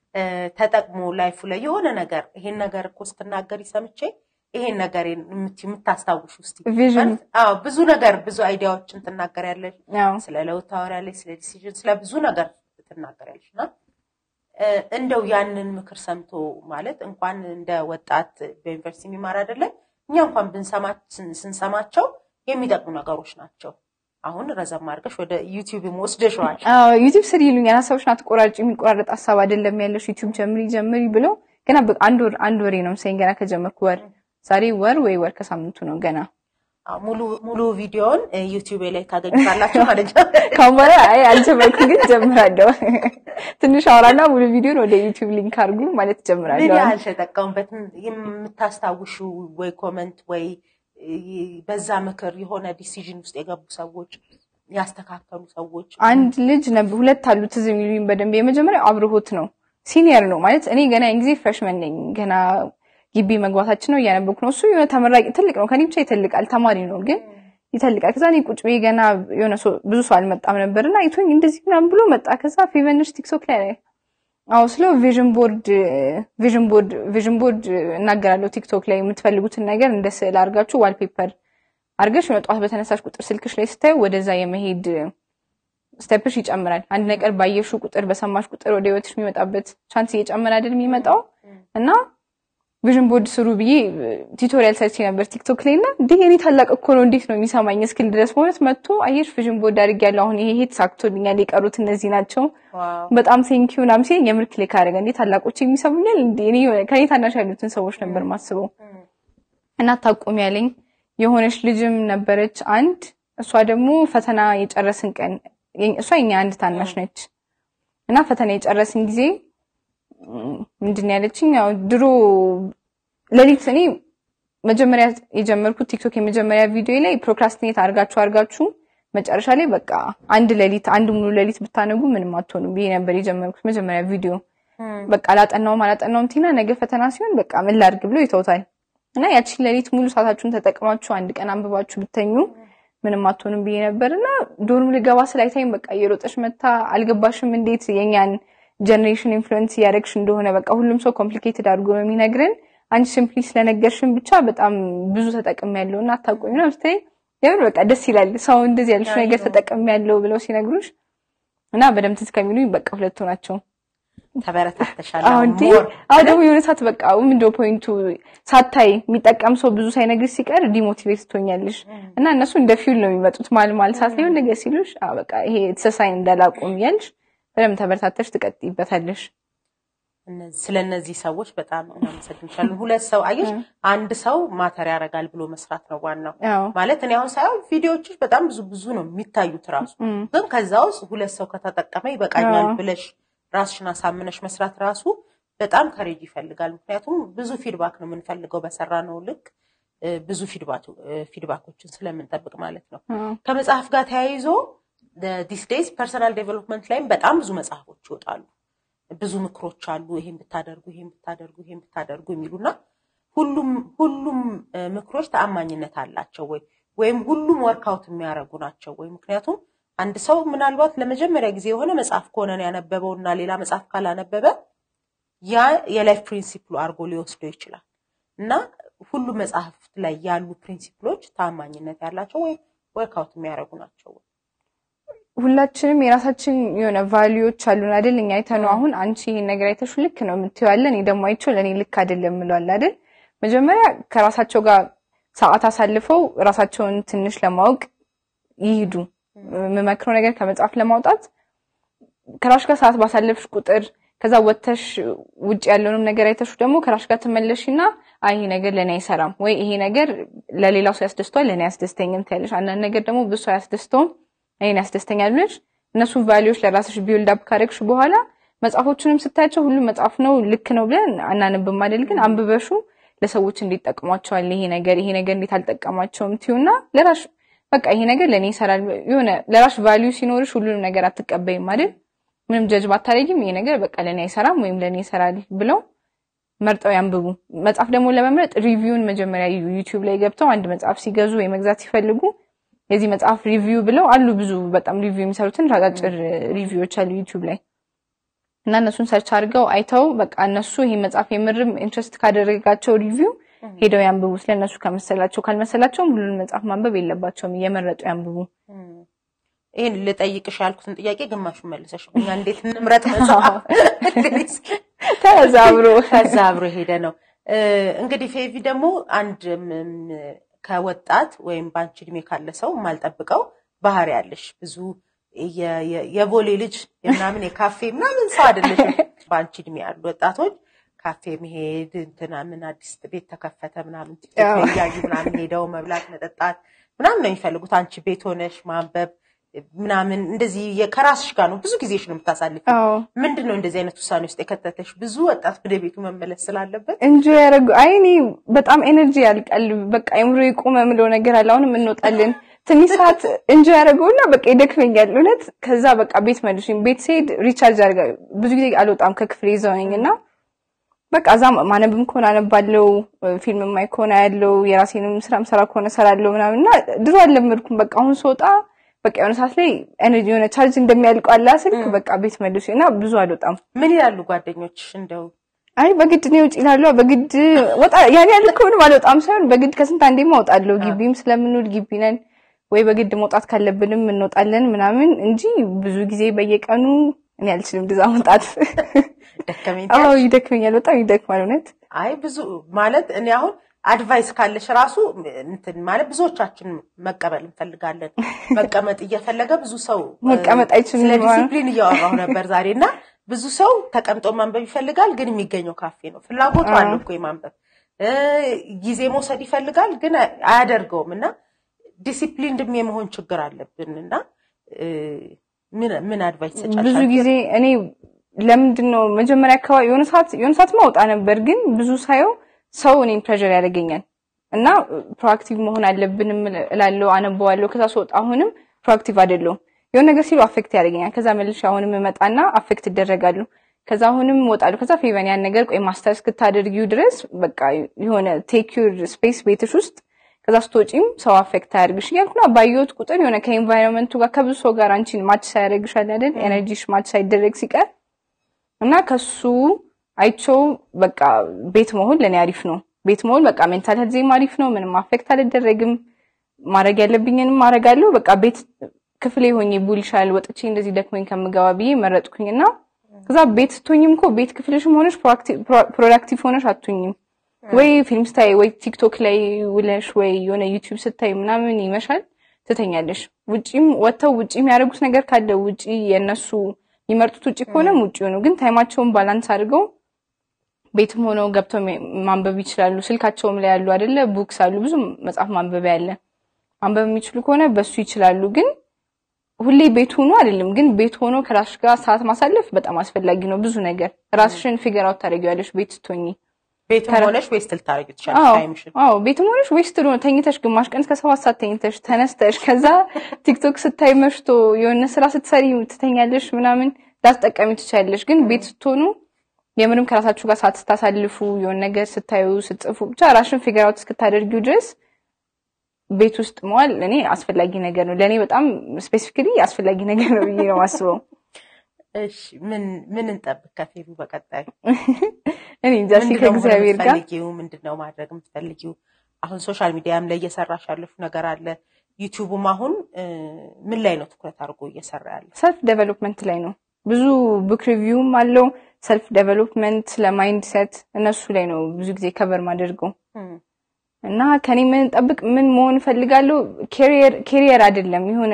S1: ተጠቅሞ ላይፉ ላይ የሆነ ነገር ይሄን ነገር እኮ ስትናገሪ ሰምቼ ይሄን ነገር የምታስታውሽ ውስጥ ብዙ ነገር ብዙ አይዲያዎችን ትናገሪያለሽ፣ ስለ ለውጥ ታወሪያለሽ፣ ስለ ዲሲዥን፣ ስለ ብዙ ነገር ትናገሪያለሽ እና እንደው ያንን ምክር ሰምቶ ማለት እንኳን እንደ ወጣት በዩኒቨርሲቲ የሚማር አይደለም እኛ እንኳን ስንሰማቸው የሚጠቅሙ ነገሮች ናቸው። አሁን ረዘም አድርገሽ ወደ ዩቲዩብ ወስደሽዋል።
S2: ዩቲዩብ ስር ይሉኛል። ሀሳቦችን አትቆራጭ፣ የሚቆራረጥ ሀሳብ አይደለም ያለሽ ዩቲዩብ ጀምሪ ጀምሪ ብለው ገና አንድ ወር አንድ ወሬ ነው መሰለኝ ገና ከጀመርኩ ወር ዛሬ ወር ወይ ወር ከሳምንቱ ነው ገና
S1: ሙሉ ሙሉ ቪዲዮውን ዩቲዩብ ላይ ታገኙታላችሁ ማለት ነው።
S2: ካሁን በኋላ አይ አልጀመርኩም፣ ግን ጀምራለሁ። ትንሽ አውራና ሙሉ ቪዲዮን ወደ ዩቲዩብ ሊንክ አድርጉ ማለት ጀምራለሁ።
S1: ምን ያህል ተጠቀሙበት? የምታስታውሹ ወይ ኮመንት ወይ በዛ ምክር የሆነ ዲሲዥን ውስጥ የገቡ ሰዎች ያስተካከሉ ሰዎች
S2: አንድ ልጅ ነበር፣ ሁለት አሉ ትዝ የሚሉኝ በደንብ። የመጀመሪያው አብርሆት ነው፣ ሲኒየር ነው ማለት እኔ ገና ያን ጊዜ ፍሬሽመን ነኝ ገና ግቢ መግባታችን ነው እያነበብኩ ነው። እሱ የሆነ ተመራቂ ትልቅ ነው፣ ከኔ ብቻ ይተልቃል፣ ተማሪ ነው ግን ይተልቃል። ከዛ እኔ ቁጭ ብዬ ገና የሆነ ብዙ ሰው አልመጣም ነበር እና አይቶኝ እንደዚህ ምናምን ብሎ መጣ። ከዛ ፌቨንሽ ቲክቶክ ላይ ላይ አዎ ስለው ቪዥን ቦርድ ቪዥን ቦርድ ቪዥን ቦርድ እናገራለሁ ቲክቶክ ላይ የምትፈልጉትን ነገር እንደ ስዕል አድርጋችሁ ዋልፔፐር አድርገሽ የሆነ ጠዋት በተነሳሽ ቁጥር ስልክሽ ላይ ስታዩ ወደዛ የመሄድ ስቴፕሽ ይጨምራል። አንድ ነገር ባየሹ ቁጥር በሰማሽ ቁጥር ወደ ህይወትሽ የሚመጣበት ቻንስ እየጨመረ አይደል የሚመጣው እና ቪዥን ቦርድ ስሩ ብዬ ቱቶሪያል ሰርቼ ነበር ቲክቶክ ላይ እና እንዲህ የኔ ታላቅ እኮ ነው እንዴት ነው የሚሰማኝ እስክል ድረስ በእውነት መጥቶ አየሽ ቪዥን ቦርድ አድርጌያለሁ አሁን ይሄ ይሄ ተሳክቶልኛል የቀሩት እነዚህ ናቸው በጣም ቴንኪዩ ምናምን ሲለኝ የምር ክሊክ አደረገ እንዴ ታላቆች የሚሰሙኛል እንዴ እኔ ከኔ ታናሽ ያሉትን ሰዎች ነበር ማስበው እና ታቁም ያለኝ የሆነች ልጅም ነበረች አንድ እሷ ደግሞ ፈተና የጨረስን ቀን እሷ የኛ አንድ ታናሽ ነች እና ፈተና የጨረስን ጊዜ ምንድን ያለችኝ ያው ድሮ ሌሊት እኔ መጀመሪያ የጀመርኩት ቲክቶክ የመጀመሪያ ቪዲዮ ላይ ፕሮክራስቲኔት አርጋችሁ አርጋችሁ መጨረሻ ላይ በቃ አንድ ሌሊት አንድ ሙሉ ሌሊት ብታነቡ ምንም አትሆኑም ብዬ ነበር የጀመርኩት መጀመሪያ ቪዲዮ። በቃ አላጠናውም አላጠናውም ቲና ነገ ፈተና ሲሆን በቃ ምን ላድርግ ብሎ ይተውታል እና ያቺን ሌሊት ሙሉ ሰዓታችሁን ተጠቅማችሁ አንድ ቀን አንብባችሁ ብተኙ ምንም አትሆንም ብዬ ነበር እና ዶርም ልገባ ስላይታይም በቃ እየሮጠሽ መታ አልገባሽም እንዴት የኛን ጀኔሬሽን ኢንፍሉዌንስ እያደረግሽ እንደሆነ በቃ ሁሉም ሰው ኮምፕሊኬትድ አድርጎ ነው የሚነግረን። አንቺ ሲምፕሊ ስለነገርሽን ብቻ በጣም ብዙ ተጠቅም ያለው እና አታቆሚ ነው ስትይ የምር በቃ ደስ ይላል። ሰው እንደዚህ ያልሽ ነገር ተጠቅም ያለው ብለው ሲነግሩሽ እና በደምብ ትዝ ከሚሉኝ በቃ ሁለቱ ናቸው።
S1: ተበረታተሻል።
S2: አዎ
S1: አሁን
S2: እንዴ
S1: more
S2: አዎ ደግሞ የሆነ ሰዓት በቃ ምንድነው ፖይንቱ ሳታይ የሚጠቀም ሰው ብዙ ሳይነግርሽ ሲቀር ዲሞቲቬት ትሆኛለሽ እና እነሱ እንደ ፊውል ነው የሚመጡት ማል ማል ሰዓት ላይ የሆነ ነገር ሲሉሽ አዎ በቃ ይሄ ተሰሳይን እንዳላቆም እያልሽ በደምብ ተበረታተሽ ትቀጥይበታለሽ
S1: እነዚህ- ስለ እነዚህ ሰዎች በጣም እናመሰግንሻለን። ሁለት ሰው አየሽ፣ አንድ ሰው ማተር ያደርጋል ብሎ መስራት ነው ዋናው።
S2: አዎ
S1: ማለት እኔ አሁን ሳይሆን ቪዲዮዎችሽ በጣም ብዙ ብዙ ነው የሚታዩት ራሱ
S2: እም፣
S1: ግን ከዛ ውስጥ ሁለት ሰው ከተጠቀመ ይበቃኛል
S2: አዎ።
S1: ብለሽ ራስሽን አሳምነሽ መስራት ራሱ በጣም ከሬጅ ይፈልጋል። ምክንያቱም ብዙ ፊድባክ ነው የምንፈልገው በሰራ ነው ልክ እ፣ ብዙ ፊድባክ- እ፣ ፊድባኮችን ስለምንጠብቅ ማለት ነው።
S2: አዎ
S1: ከመጽሐፍ ጋር ተያይዞ ዲስ ዴይዝ ፐርሰናል ዴቨሎፕመንት ላይም በጣም ብዙ መጽሐፎች ይወጣሉ። ብዙ ምክሮች አሉ። ይሄን ብታደርጉ፣ ይሄን ብታደርጉ፣ ይሄን ብታደርጉ የሚሉና ሁሉም ሁሉም እ፣ ምክሮች ተአማኝነት አላቸው ወይ ወይም ሁሉም ወርክአውት የሚያደርጉ ናቸው ወይ? ምክንያቱም አንድ ሰው ምናልባት ለመጀመሪያ ጊዜ የሆነ መጽሐፍ ከሆነ ነው ያነበበው እና ሌላ መጽሐፍ ካላነበበ ያ የላይፍ ፕሪንሲፕሉ አድርጎ ሊወስደው ይችላል እና ሁሉም መጽሐፍት ላይ ያሉ ፕሪንሲፕሎች ተአማኝነት ያላቸው ወይም ወርክአውት የሚያደርጉ ናቸው ወይ?
S2: ሁላችንም የራሳችን የሆነ ቫሊዩዎች አሉን አይደል? እኛ አይተነው አሁን አንቺ ይሄን ነገር አይተሹ ልክ ነው የምትይው አለ፣ እኔ ደግሞ አይቼው ለእኔ ልክ አይደለም የምለዋል አይደል? መጀመሪያ ከራሳቸው ጋር ሰዓት አሳልፈው ራሳቸውን ትንሽ ለማወቅ ይሂዱ። የምመክረው ነገር ከመጽሐፍ ለማውጣት ከራሽ ጋር ሰዓት ባሳለፍሽ ቁጥር ከዛ ወጥተሽ ውጭ ያለውንም ነገር አይተሹ ደግሞ ከራሽ ጋር ትመለሽና አይ ይሄ ነገር ለእኔ አይሰራም ወይ ይሄ ነገር ለሌላው ሰው ያስደስተዋል ለእኔ አያስደስተኝም ትያለሽ። አንዳንድ ነገር ደግሞ ብዙ ሰው አያስደስተውም እኔን ያስደስተኛል ብለሽ እነሱን ቫሊዎች ለራስሽ ቢውልድ አፕ ካደረግሽ በኋላ መጽሐፎቹንም ስታያቸው ሁሉም መጽሐፍ ነው ልክ ነው ብለን አናንብም አይደል? ግን አንብበሹ ለሰዎች እንዲጠቅሟቸዋል ይሄ ነገር ይሄ ነገር እንዴት አልጠቀማቸውም ትዩና ለራሽ በቃ ይሄ ነገር ለእኔ ይሰራል የሆነ ለራሽ ቫሊዩ ሲኖርሽ ሁሉንም ነገር አትቀበይም አይደል? ምንም ጀጅ ባታደርጊም ይሄ ነገር በቃ ለእኔ አይሰራም ወይም ለእኔ ይሰራል ብለው መርጠው ያንብቡ። መጽሐፍ ደግሞ ለመምረጥ ሪቪውን መጀመሪያ እዩ። ዩቲዩብ ላይ ገብተው አንድ መጽሐፍ ሲገዙ ወይ መግዛት ሲፈልጉ የዚህ መጽሐፍ ሪቪው ብለው አሉ ብዙ በጣም ሪቪው የሚሰሩትን አጫጭር ሪቪዎች አሉ ዩቲዩብ ላይ እና እነሱን ሰርች አድርገው አይተው በቃ እነሱ ይሄ መጽሐፍ የምርም ኢንትረስት ካደረጋቸው ሪቪው ሄደው ያንብቡ። ስለነሱ ከመሰላቸው ካልመሰላቸውም ሁሉን መጽሐፍ ማንበብ የለባቸውም፣ እየመረጡ ያንብቡ።
S1: ይህን ልጠይቅሽ ያልኩትን ጥያቄ ግማሹን መልሰሽ እኛ እንዴት እንምረጥ መጽሐፍ
S2: ተዛብሮ
S1: ከዛ አብሮ ሄደ ነው። እንግዲህ ፌቪ ደግሞ አንድ ከወጣት ወይም በአንቺ እድሜ ካለ ሰው የማልጠብቀው ባህሪ ያለሽ ብዙ የቦሌ ልጅ ምናምን የካፌ ምናምን ሰው አይደለሽም። በአንቺ እድሜ ያሉ ወጣቶች ካፌ መሄድ እንትና ምን አዲስ ቤት ተከፈተ ምናምን ቲክቶክ እያዩ ምናምን ሄደው መብላት መጠጣት ምናምን ነው የሚፈልጉት። አንቺ ቤት ሆነሽ ማንበብ ምናምን እንደዚህ ከራስሽ ጋር ነው ብዙ ጊዜሽ ነው የምታሳልፊ። ምንድን ነው እንደዚህ አይነት ውሳኔ ውስጥ የከተተሽ? ብዙ ወጣት ወደ ቤቱ መመለስ ስላለበት
S2: እንጂ ያደረጉ አይ እኔ በጣም ኤነርጂ ያልቃል። በቃ አይምሮ የቆመ የምለው ነገር አለ። አሁንም እንወጣለን ትንሽ ሰዓት እንጂ ያደረገውና በቃ ይደክመኛል እውነት። ከዛ በቃ ቤት መልሽኝ። ቤት ስሄድ ሪቻርጅ አድርጋ ብዙ ጊዜ አልወጣም ከክፍሌ ይዘውኝ እና በቃ እዛ ማነብም ከሆነ አነባለው፣ ፊልም ማይ ከሆነ ያለው የራሴንም ስራ ምሰራ ከሆነ ሰራለው ምናምን እና ድሮ አልለመድኩም። በቃ አሁን ስወጣ በቃ የሆነ ሰዓት ላይ ኤነርጂ የሆነ ቻርጅ እንደሚያልቀው አላ ስልክ በቃ ቤት መልሽ እና ብዙ አልወጣም።
S1: ምን ይላሉ ጓደኞች? እንደው
S2: አይ በግድ ነው ውጭ ይላሉ። በግድ ወጣ ያን ያህል ከሆነ አልወጣም ሳይሆን በግድ ከስንት አንዴም አወጣለሁ። ግቢም ስለምንውል ግቢ ነን ወይ በግድ መውጣት ካለብንም እንወጣለን ምናምን እንጂ ብዙ ጊዜ በየቀኑ እኔ አልችልም እንደዛ መውጣት።
S1: ደከመኝ።
S2: አዎ ይደክመኛል፣ በጣም ይደክማል እውነት።
S1: አይ ብዙ ማለት እኔ አሁን አድቫይስ ካለሽ ራሱ እንትን ማለት ብዙዎቻችን መቀበል እንፈልጋለን። መቀመጥ እየፈለገ ብዙ ሰው
S2: መቀመጥ አይችልም።
S1: ስለ ዲሲፕሊን እያወራሁ ነበር ዛሬ እና ብዙ ሰው ተቀምጦ ማንበብ ይፈልጋል፣ ግን የሚገኘው ካፌ ነው። ፍላጎቱ አለው እኮ የማንበብ ጊዜ መውሰድ ይፈልጋል፣ ግን አያደርገውም እና ዲሲፕሊን ድም የመሆን ችግር አለብን እና ምን አድቫይስ ሰጫል?
S2: ብዙ ጊዜ እኔ ለምንድን ነው መጀመሪያ አካባቢ የሆነ ሰዓት የሆነ ሰዓት ማውጣ ነበር፣ ግን ብዙ ሳየው ሰው እኔን ፕሬዠር ያደርገኛል እና ፕሮአክቲቭ መሆን አለብንም እላለሁ፣ አነበዋለሁ። ከዛ ስወጣ አሁንም ፕሮአክቲቭ አይደለሁም። የሆነ ነገር ሲሉ አፌክት ያደርገኛል። ከዛ መልሼ አሁንም እመጣና አፌክት እደረጋለሁ። ከዛ አሁንም እወጣለሁ። ከዛ ፌቨን ያን ነገር ቆይ ማስተር እስክታደርጊው ድረስ በቃ የሆነ ቴክ ዩር ስፔስ ቤትሽ ውስጥ ከዛ ስትወጪም ሰው አፌክት አያደርግሽ እያልኩና ባየሁት ቁጥር የሆነ ከኤንቫይሮንመንቱ ጋር ከብዙ ሰው ጋር አንቺን ማች ሳያደርግሽ አለ አይደል ኤነርጂሽ ማች ሳይደረግ ሲቀር እና ከሱ አይቼው በቃ ቤት መሆን ለእኔ አሪፍ ነው። ቤት መሆን በቃ ሜንታል ሄልዜም አሪፍ ነው። ምንም አፌክት አልደረግም። ማድረግ ያለብኝንም ማድረጋለሁ። በቃ ቤት ክፍሌ ሆኜ ቡልሻል ወጥቼ እንደዚህ ደክሞኝ ከምገባ ብዬ መረጥኩኝና ከዛ ቤት ስትሆኝም እኮ ቤት ክፍልሽም ሆነሽ ፕሮዳክቲቭ ሆነሽ አትሆኝም። ወይ ፊልም ስታይ ወይ ቲክቶክ ላይ ውለሽ ወይ የሆነ ዩቲዩብ ስታይ ምናምን ይመሻል፣ ትተኛለሽ። ውጪም ወጥተው ውጪ የሚያደርጉት ነገር ካለ ውጪ የእነሱ የሚመርጡት ውጪ ከሆነም ውጪ ነው። ግን ታይማቸውን ባላንስ አድርገው ቤትም ሆነው ገብተው ማንበብ ይችላሉ። ስልካቸውም ላይ ያሉ አይደለ ቡክስ አሉ፣ ብዙ መጽሐፍ ማንበቢያ ያለ ማንበብ የሚችሉ ከሆነ በሱ ይችላሉ። ግን ሁሌ ቤት ሆኖ አይደለም። ግን ቤት ሆኖ ከራስሽ ጋር ሰዓት ማሳለፍ በጣም አስፈላጊ ነው። ብዙ ነገር ራስሽን ፊገር አውት ታደርጊዋለሽ ቤት ስትሆኚ።
S1: ቤትም ሆነሽ ዌስት ልታደርጊው ትችላለሽ ታይምሽን።
S2: አዎ ቤትም ሆነሽ ዌስት ነው ተኝተሽ፣ ግማሽ ቀን እስከ ሰባት ሰዓት ተኝተሽ ተነስተሽ ከዛ ቲክቶክ ስታይ መሽቶ የሆነ ስራ ስትሰሪ ትተኛለሽ ምናምን ላትጠቀሚ ትችላለሽ። ግን ቤት ስትሆኑ የምንም ከራሳችሁ ጋር ሰዓት ስታሳልፉ የሆነ ነገር ስታዩ ስትጽፉ ብቻ ራስሽን ፊገር አውት እስክታደርጊው ድረስ ቤት ውስጥ መዋል እኔ አስፈላጊ ነገር ነው። ለእኔ በጣም ስፔሲፊክሊ አስፈላጊ ነገር ነው ብዬ ነው የማስበው።
S1: እሺ ምን ምን እንጠብቅ ከፌሉ በቀጣዩ?
S2: እኔ እንጃ እስኪ ከእግዚአብሔር ጋር
S1: የምትፈልጊው ምንድን ነው ማድረግ የምትፈልጊው? አሁን ሶሻል ሚዲያም ላይ እየሰራሽ ያለሽ ነገር አለ። ዩቲዩብም አሁን ምን ላይ ነው ትኩረት አድርጎ እየሰራ ያለ?
S2: ሰልፍ ዴቨሎፕመንት ላይ ነው። ብዙ ቡክ ሪቪውም አለው ሰልፍ ዴቨሎፕመንት ለማይንድ ሴት እነሱ ላይ ነው ብዙ ጊዜ ከቨር ማደርገው እና ከኔ ምን ጠብቅ ምን መሆን እፈልጋለሁ? ኬሪየር አይደለም የሆነ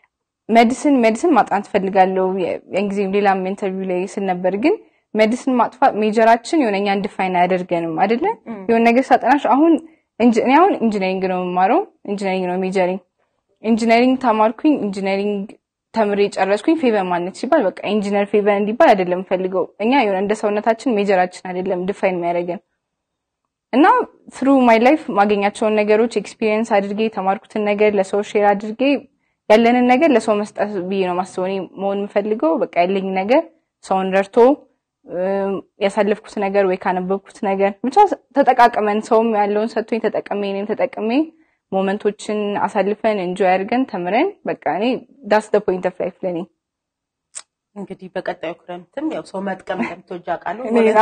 S2: ሜዲሲን ሜዲሲን ማጥናት እፈልጋለሁ። ያን ጊዜ ሌላም ኢንተርቪው ላይ ስል ነበር። ግን ሜዲሲን ማጥፋት ሜጀራችን የሆነ እኛን ዲፋይን አያደርገንም አይደለ? የሆነ ነገር ሳጠናሽ አሁን እኔ አሁን ኢንጂነሪንግ ነው የምማረው። ኢንጂነሪንግ ነው ሜጀሪንግ። ኢንጂነሪንግ ተማርኩኝ። ኢንጂነሪንግ ተምሬ ጨረስኩኝ። ፌቨን ማግኘት ሲባል በቃ ኢንጂነር ፌቨን እንዲባል አይደለም ፈልገው እኛ የሆነ እንደ ሰውነታችን ሜጀራችን አይደለም ዲፋይን የሚያደርገን እና ትሩ ማይ ላይፍ ማገኛቸውን ነገሮች ኤክስፒሪየንስ አድርጌ የተማርኩትን ነገር ለሰው ሼር አድርጌ ያለንን ነገር ለሰው መስጠት ብዬ ነው ማስበው። እኔ መሆን የምፈልገው በቃ ያለኝ ነገር ሰውን ረድቶ ያሳለፍኩት ነገር ወይ ካነበብኩት ነገር ብቻ ተጠቃቅመን ሰውም ያለውን ሰጥቶኝ ተጠቅሜ እኔም ተጠቅሜ ሞመንቶችን አሳልፈን እንጆይ አድርገን ተምረን በቃ እኔ ዳስ ደ ፖይንት ኦፍ ላይፍ ለኔ።
S1: እንግዲህ በቀጣዩ ክረምትም ያው ሰው መጥቀም እንደምትወጂ አውቃለሁ።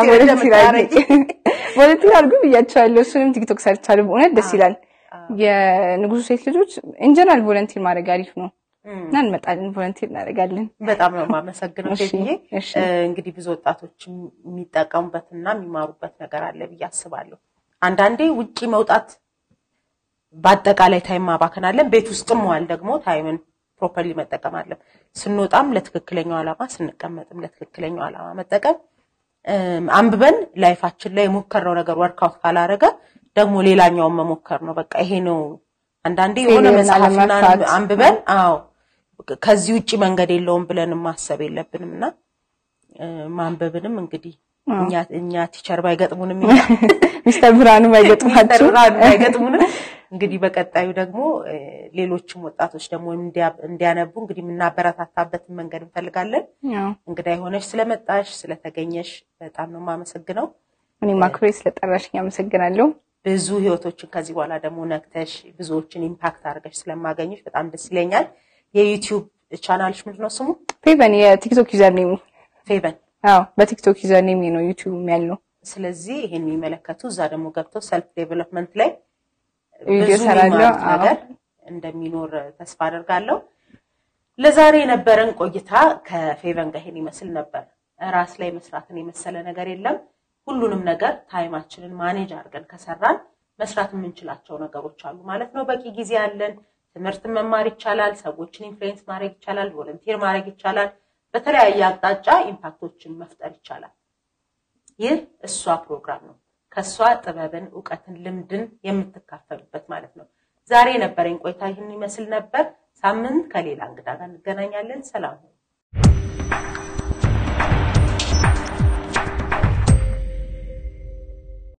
S2: ቮለንቲር አድርጉ ብያቸዋለሁ። እሱንም ቲክቶክ ሰርቻለሁ። በእውነት ደስ ይላል። የንጉሱ ሴት ልጆች ኢንጀነራል ቮለንቲር ማድረግ አሪፍ ነው እና እንመጣለን፣ ቮለንቲር እናደርጋለን።
S1: በጣም ነው የማመሰግነው ሴትዬ። እንግዲህ ብዙ ወጣቶች የሚጠቀሙበትና የሚማሩበት ነገር አለ ብዬ አስባለሁ። አንዳንዴ ውጪ መውጣት በአጠቃላይ ታይም ማባከናለን። ቤት ውስጥም መዋል ደግሞ ታይምን ፕሮፐርሊ መጠቀም አለን። ስንወጣም ለትክክለኛው ዓላማ ስንቀመጥም ለትክክለኛው ዓላማ መጠቀም አንብበን ላይፋችን ላይ የሞከርነው ነገር ወርክአውት ካላረገ ደግሞ ሌላኛውን መሞከር ነው። በቃ ይሄ ነው። አንዳንዴ የሆነ መጽሐፍና አንብበን አዎ ከዚህ ውጭ መንገድ የለውም ብለን ማሰብ የለብንም እና ማንበብንም እንግዲህ እኛ ቲቸር ባይገጥሙንም
S2: ሚስተር ብርሃኑ ባይገጥማችሁ
S1: ባይገጥሙንም እንግዲህ በቀጣዩ ደግሞ ሌሎችም ወጣቶች ደግሞ እንዲያነቡ እንግዲህ የምናበረታታበትን መንገድ እንፈልጋለን። እንግዳ የሆነች ስለመጣሽ ስለተገኘሽ በጣም ነው የማመሰግነው።
S2: እኔ ማክሮሬ ስለጠራሽኝ አመሰግናለሁ።
S1: ብዙ ህይወቶችን ከዚህ በኋላ ደግሞ ነክተሽ ብዙዎችን ኢምፓክት አድርገሽ ስለማገኘሽ በጣም ደስ ይለኛል። የዩቲዩብ ቻናልሽ ምንድን ነው ስሙ?
S2: ፌቨን የቲክቶክ ዩዘር ኔሙ
S1: ፌቨን።
S2: አዎ በቲክቶክ ዩዘር ኔም ነው ዩቲዩብ ያለው።
S1: ስለዚህ ይሄን የሚመለከቱ እዛ ደግሞ ገብተው ሰልፍ ዴቨሎፕመንት ላይ
S2: ቪዲዮ
S1: ብዙ
S2: ሰራለሁ።
S1: የሚማሩት ነገር እንደሚኖር ተስፋ አደርጋለሁ። ለዛሬ የነበረን ቆይታ ከፌቨን ጋር ይሄን ይመስል ነበር። ራስ ላይ መስራትን የመሰለ ነገር የለም። ሁሉንም ነገር ታይማችንን ማኔጅ አድርገን ከሰራን መስራት የምንችላቸው ነገሮች አሉ ማለት ነው። በቂ ጊዜ አለን። ትምህርትን መማር ይቻላል። ሰዎችን ኢንፍሉዌንስ ማድረግ ይቻላል። ቮለንቲር ማድረግ ይቻላል። በተለያየ አቅጣጫ ኢምፓክቶችን መፍጠር ይቻላል። ይህ እሷ ፕሮግራም ነው። ከእሷ ጥበብን፣ እውቀትን፣ ልምድን የምትካፈሉበት ማለት ነው። ዛሬ የነበረኝ ቆይታ ይህን ይመስል ነበር። ሳምንት ከሌላ እንግዳ ጋር እንገናኛለን። ሰላም ሁኑ።